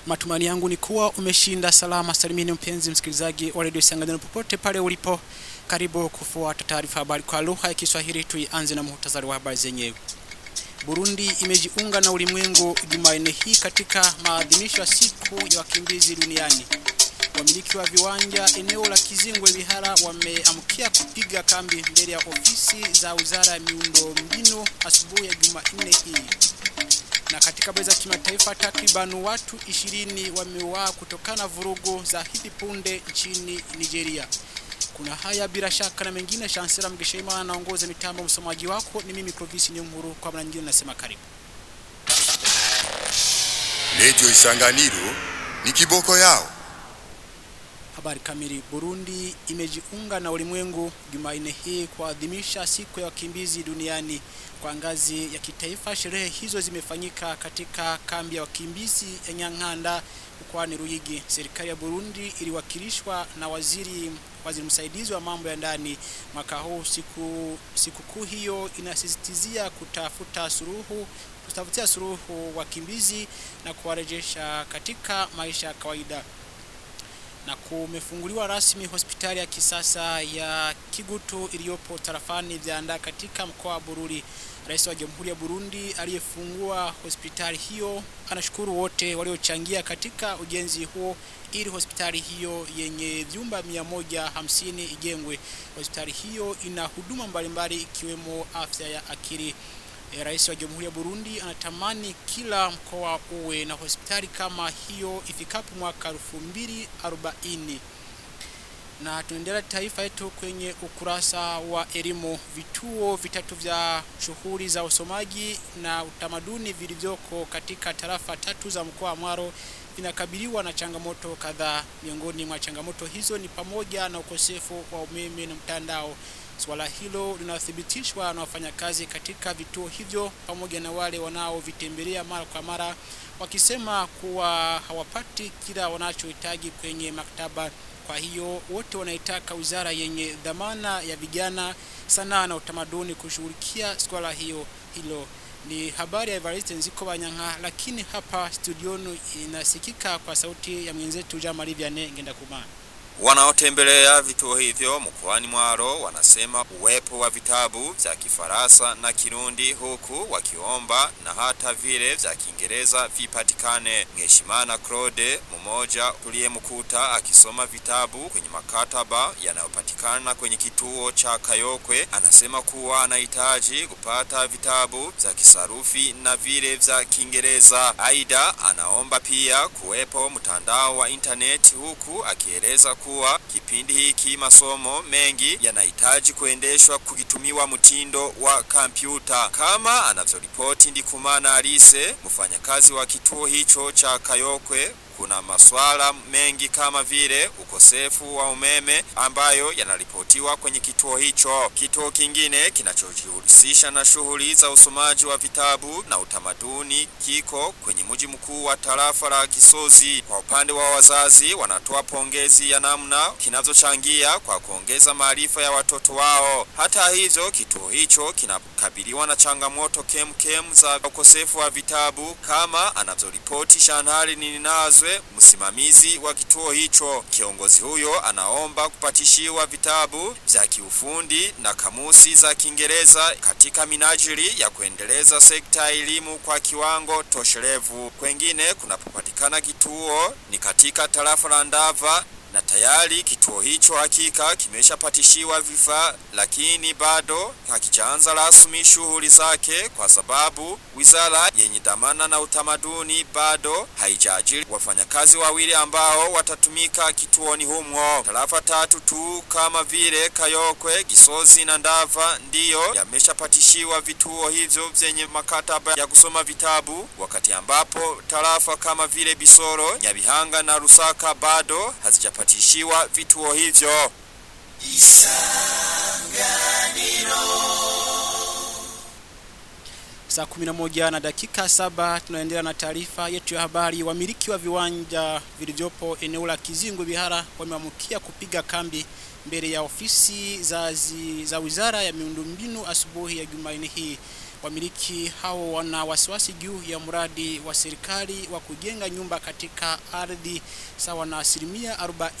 Matumani yangu ni kuwa umeshinda salama salimini, mpenzi msikilizaji wa redio Sanganyiro popote pale ulipo. Karibu kufuata taarifa habari kwa lugha ya Kiswahili. Tuianze na muhtasari wa habari zenyewe. Burundi imejiunga na ulimwengu Jumanne hii katika maadhimisho ya siku ya wakimbizi duniani. Wamiliki wa viwanja eneo la Kizingwe Bihara wameamkia kupiga kambi mbele ya ofisi za Wizara ya Miundo Mbinu asubuhi ya Jumanne hii. Na katika habari za kimataifa, takriban watu 20 wameuawa kutokana na vurugu za hivi punde nchini Nigeria. Kuna haya bila shaka na mengine. Chancellor Mgesheima anaongoza mitambo. Msomaji wako ni mimi Clovis Nyunguru, kwa mara nyingine nasema karibu. Radio Isanganiro ni kiboko yao. Habari kamili. Burundi imejiunga na ulimwengu Jumanne hii kuadhimisha siku ya wakimbizi duniani kwa ngazi ya kitaifa. Sherehe hizo zimefanyika katika kambi ya wakimbizi ya Nyankanda mkoani Ruyigi. Serikali ya Burundi iliwakilishwa na waziri waziri msaidizi wa mambo ya ndani mwaka huu. Siku sikukuu hiyo inasisitizia kutafuta suluhu kutafutia suluhu wakimbizi na kuwarejesha katika maisha ya kawaida na kumefunguliwa rasmi hospitali ya kisasa ya Kigutu iliyopo tarafani Vyanda katika mkoa wa Bururi. Rais wa Jamhuri ya Burundi aliyefungua hospitali hiyo anashukuru wote waliochangia katika ujenzi huo ili hospitali hiyo yenye vyumba 150 ijengwe. Hospitali hiyo ina huduma mbalimbali ikiwemo afya ya akili. E, Rais wa Jamhuri ya Burundi anatamani kila mkoa uwe na hospitali kama hiyo ifikapo mwaka 2040. Na tunaendelea taifa yetu kwenye ukurasa wa elimu. Vituo vitatu vya shughuli za usomaji na utamaduni vilivyoko katika tarafa tatu za mkoa wa Mwaro vinakabiliwa na changamoto kadhaa. Miongoni mwa changamoto hizo ni pamoja na ukosefu wa umeme na mtandao. Swala hilo linathibitishwa na wafanyakazi katika vituo hivyo pamoja na wale wanaovitembelea mara kwa mara, wakisema kuwa hawapati kila wanachohitaji kwenye maktaba. Kwa hiyo wote wanaitaka wizara yenye dhamana ya vijana, sanaa na utamaduni kushughulikia swala hiyo hilo. Ni habari ya Evariste Nziko Banyanga, lakini hapa studioni inasikika kwa sauti ya mwenzetu Jean Marie Vianney Ngenda Kumana. Wanaotembelea vituo hivyo mkoani Mwaro wanasema uwepo wa vitabu vya Kifaransa na Kirundi huku wakiomba na hata vile vya Kiingereza vipatikane. Mheshimana Claude mmoja tuliyemkuta akisoma vitabu kwenye makataba yanayopatikana kwenye kituo cha Kayokwe anasema kuwa anahitaji kupata vitabu vya kisarufi na vile vya Kiingereza. Aidha, anaomba pia kuwepo mtandao wa intaneti huku akieleza kuwa kipindi hiki masomo mengi yanahitaji kuendeshwa kukitumiwa mtindo wa kompyuta, kama anavyoripoti Ndikumana Alice, mfanyakazi wa kituo hicho cha Kayokwe. Kuna masuala mengi kama vile ukosefu wa umeme ambayo yanaripotiwa kwenye kituo hicho. Kituo kingine kinachojihusisha na shughuli za usomaji wa vitabu na utamaduni kiko kwenye mji mkuu wa tarafa la Kisozi. Kwa upande wa wazazi, wanatoa pongezi ya namna kinavyochangia kwa kuongeza maarifa ya watoto wao. Hata hivyo, kituo hicho kinakabiliwa na changamoto kemkem za ukosefu wa vitabu kama anavyoripoti Shanhali Ninazwe msimamizi wa kituo hicho. Kiongozi huyo anaomba kupatishiwa vitabu vya kiufundi na kamusi za Kiingereza katika minajili ya kuendeleza sekta ya elimu kwa kiwango toshelevu. Kwengine kunapopatikana kituo ni katika tarafa la Ndava na tayari kituo hicho hakika kimeshapatishiwa vifaa, lakini bado hakijaanza rasmi shughuli zake kwa sababu wizara yenye dhamana na utamaduni bado haijaajiri wafanyakazi wawili ambao watatumika kituoni humo. Tarafa tatu tu kama vile Kayokwe, Gisozi na Ndava ndiyo yameshapatishiwa vituo hivyo vyenye makataba ya kusoma vitabu, wakati ambapo tarafa kama vile Bisoro, Nyabihanga na Rusaka bado hazija patishiwa vituo hivyo. Saa 11 na dakika saba tunaendelea na taarifa yetu ya habari. Wamiliki wa viwanja vilivyopo eneo la Kizingwe Bihara wameamkia kupiga kambi mbele ya ofisi za, zi, za Wizara ya Miundombinu asubuhi ya Jumanne hii. Wamiliki hao wana wasiwasi juu ya mradi wa serikali wa kujenga nyumba katika ardhi sawa na asilimia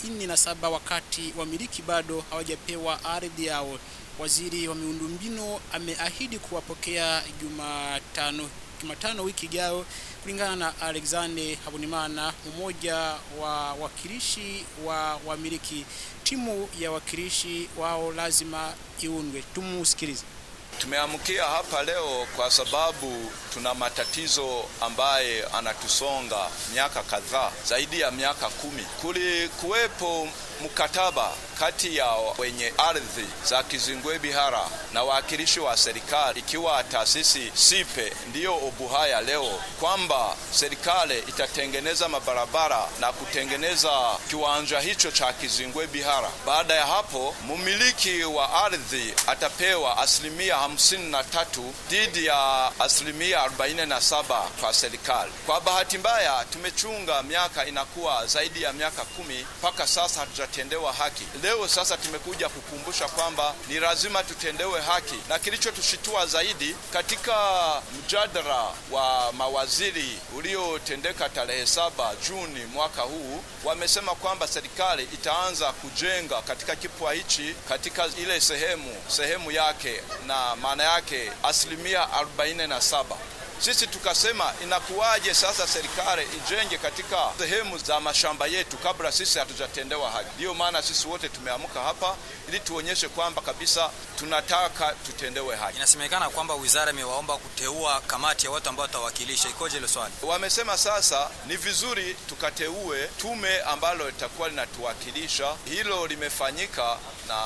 47 wakati wamiliki bado hawajapewa ardhi yao. Waziri wa miundombinu ameahidi kuwapokea Jumatano Jumatano wiki ijayo kulingana na Alexander Habonimana mmoja wa wakilishi wa wamiliki. Timu ya wakilishi wao lazima iundwe. Tumusikilize. Tumeamkia hapa leo kwa sababu tuna matatizo ambaye anatusonga miaka kadhaa, zaidi ya miaka kumi. Kulikuwepo mkataba kati ya wenye ardhi za Kizingwe Bihara na wawakilishi wa serikali, ikiwa taasisi Sipe ndiyo Obuhaya leo, kwamba serikali itatengeneza mabarabara na kutengeneza kiwanja hicho cha Kizingwe Bihara. Baada ya hapo, mumiliki wa ardhi atapewa asilimia hamsini na tatu dhidi ya asilimia arobaini na saba kwa serikali. Kwa bahati mbaya, tumechunga miaka inakuwa zaidi ya miaka kumi mpaka sasa hatujatendewa haki. Leo sasa tumekuja kukumbusha kwamba ni lazima tutendewe haki, na kilichotushitua zaidi katika mjadala wa mawaziri uliotendeka tarehe saba Juni mwaka huu, wamesema kwamba serikali itaanza kujenga katika kipwa hichi katika ile sehemu sehemu yake, na maana yake asilimia arobaini na saba. Sisi tukasema inakuwaje sasa serikali ijenge katika sehemu za mashamba yetu kabla sisi hatujatendewa haki? Ndiyo maana sisi wote tumeamka hapa ili tuonyeshe kwamba kabisa tunataka tutendewe haki. Inasemekana kwamba wizara imewaomba kuteua kamati ya watu ambao watawakilisha. Ikoje hilo swali? Wamesema sasa ni vizuri tukateue tume ambalo litakuwa linatuwakilisha. Hilo limefanyika na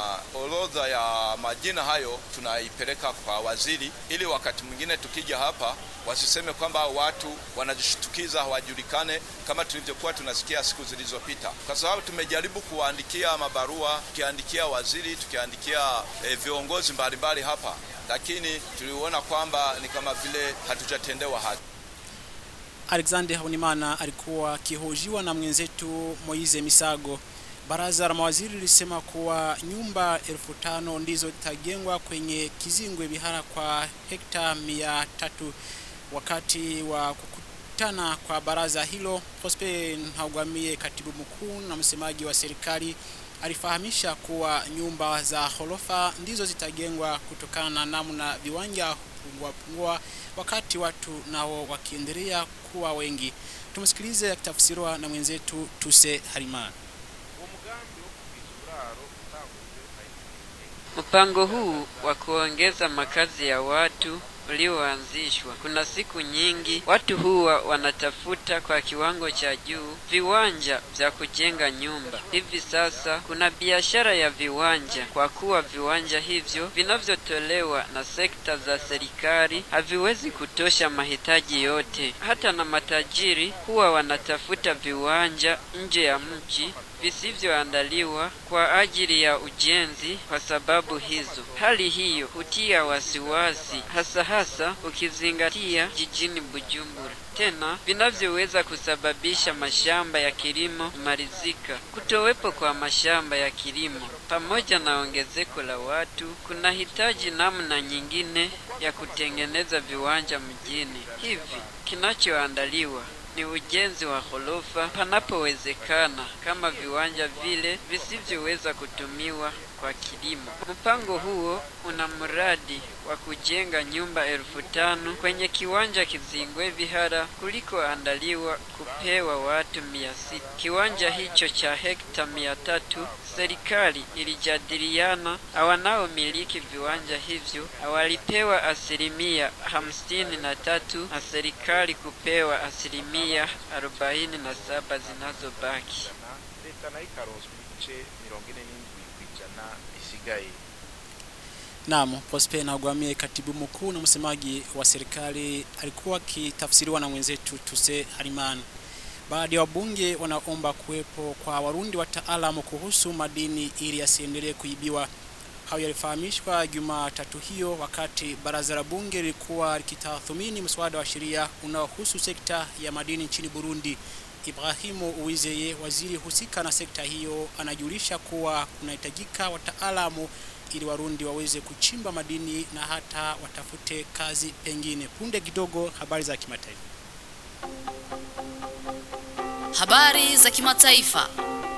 orodha ya majina hayo tunaipeleka kwa waziri, ili wakati mwingine tukija hapa wasiseme kwamba watu wanajishtukiza hawajulikane, kama tulivyokuwa tunasikia siku zilizopita, kwa sababu tumejaribu kuwaandikia mabarua, tukiandikia waziri, tukiandikia e, viongozi mbalimbali hapa, lakini tuliona kwamba ni kama vile hatujatendewa haki. Alexander Habonimana alikuwa akihojiwa na mwenzetu Moize Misago. Baraza la mawaziri lilisema kuwa nyumba elfu tano ndizo zitajengwa kwenye Kizingwe Bihara kwa hekta mia tatu wakati wa kukutana kwa baraza hilo. Prosper Ntagwamiye, katibu mkuu na msemaji wa serikali, alifahamisha kuwa nyumba za ghorofa ndizo zitajengwa kutokana na namna viwanja hupungua pungua, wakati watu nao wakiendelea kuwa wengi. Tumsikilize akitafsiriwa na mwenzetu Tuse Harimana. Mpango huu wa kuongeza makazi ya watu ulioanzishwa, kuna siku nyingi watu huwa wanatafuta kwa kiwango cha juu viwanja vya kujenga nyumba. Hivi sasa kuna biashara ya viwanja, kwa kuwa viwanja hivyo vinavyotolewa na sekta za serikali haviwezi kutosha mahitaji yote. Hata na matajiri huwa wanatafuta viwanja nje ya mji visivyoandaliwa kwa ajili ya ujenzi. Kwa sababu hizo, hali hiyo hutia wasiwasi, hasa hasa ukizingatia jijini Bujumbura, tena vinavyoweza kusababisha mashamba ya kilimo kumalizika. Kutowepo kwa mashamba ya kilimo pamoja na ongezeko la watu kuna hitaji namna nyingine ya kutengeneza viwanja mjini. Hivi kinachoandaliwa ni ujenzi wa ghorofa panapowezekana, kama viwanja vile visivyoweza kutumiwa kwa kilimo. Mpango huo una mradi wa kujenga nyumba elfu tano kwenye kiwanja Kizingwe Bihara kulikoandaliwa kupewa watu mia sita. Kiwanja hicho cha hekta mia tatu serikali ilijadiliana na wanaomiliki viwanja hivyo walipewa asilimia hamsini na tatu na serikali kupewa asilimia arobaini na saba zinazobaki. leta nayo ikaronswa ibice mirongo ine n'indwi kw'ijana bisigaye Naam, Prosper Ntagwamiye, katibu mkuu na msemaji wa serikali, alikuwa akitafsiriwa na mwenzetu Tuse Harimana. Baadhi ya wabunge wanaomba kuwepo kwa Warundi wataalamu kuhusu madini ili yasiendelee kuibiwa. Hayo yalifahamishwa Jumatatu hiyo wakati baraza la bunge lilikuwa likitathmini mswada wa sheria unaohusu sekta ya madini nchini Burundi. Ibrahimu Uwizeye, waziri husika na sekta hiyo, anajulisha kuwa kunahitajika wataalamu ili Warundi waweze kuchimba madini na hata watafute kazi pengine. Punde kidogo, habari za kimataifa. Habari za kimataifa.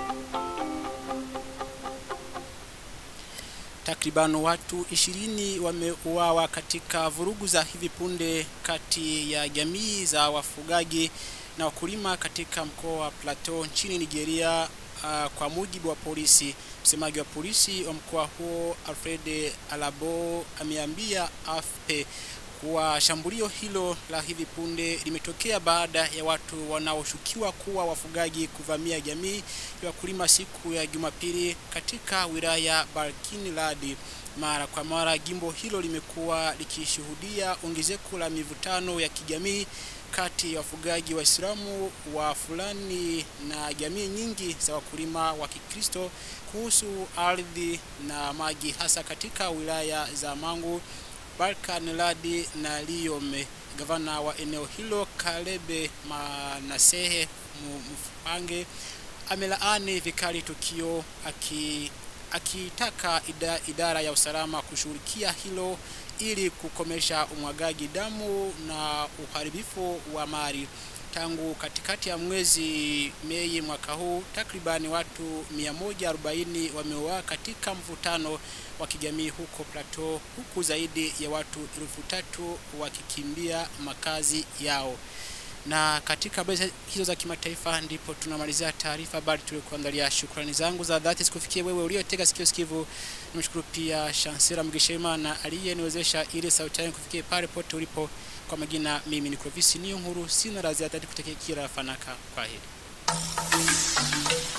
Takriban watu ishirini wameuawa katika vurugu za hivi punde kati ya jamii za wafugaji na wakulima katika mkoa wa Plateau nchini Nigeria. Uh, kwa mujibu wa polisi, msemaji wa polisi wa mkoa huo Alfred Alabo ameambia AFP kuwa shambulio hilo la hivi punde limetokea baada ya watu wanaoshukiwa kuwa wafugaji kuvamia jamii ya wakulima siku ya Jumapili katika wilaya Barkin Ladi. Mara kwa mara jimbo hilo limekuwa likishuhudia ongezeko la mivutano ya kijamii kati ya wafugaji Waislamu wa fulani na jamii nyingi za wakulima wa Kikristo kuhusu ardhi na maji hasa katika wilaya za Mangu Barkan Ladi na Liyome. Gavana wa eneo hilo Kalebe Manasehe Mfange amelaani vikali tukio aki akitaka ida, idara ya usalama kushughulikia hilo ili kukomesha umwagaji damu na uharibifu wa mali. Tangu katikati ya mwezi Mei mwaka huu, takribani watu 140 wameuawa katika mvutano wa kijamii huko Plateau, huku zaidi ya watu elfu tatu wakikimbia makazi yao. Na katika habari hizo za kimataifa ndipo tunamalizia taarifa habari tuliokuandalia. Shukrani zangu za dhati sikufikie wewe uliotega sikio sikivu. Nimshukuru pia Shansira Mgishema aliyeniwezesha ili sauti yangu kufikie pale pote ulipo. Kwa majina mimi ni Clovis Niyonkuru, sina la ziada kutekea kila fanaka. Kwa heri.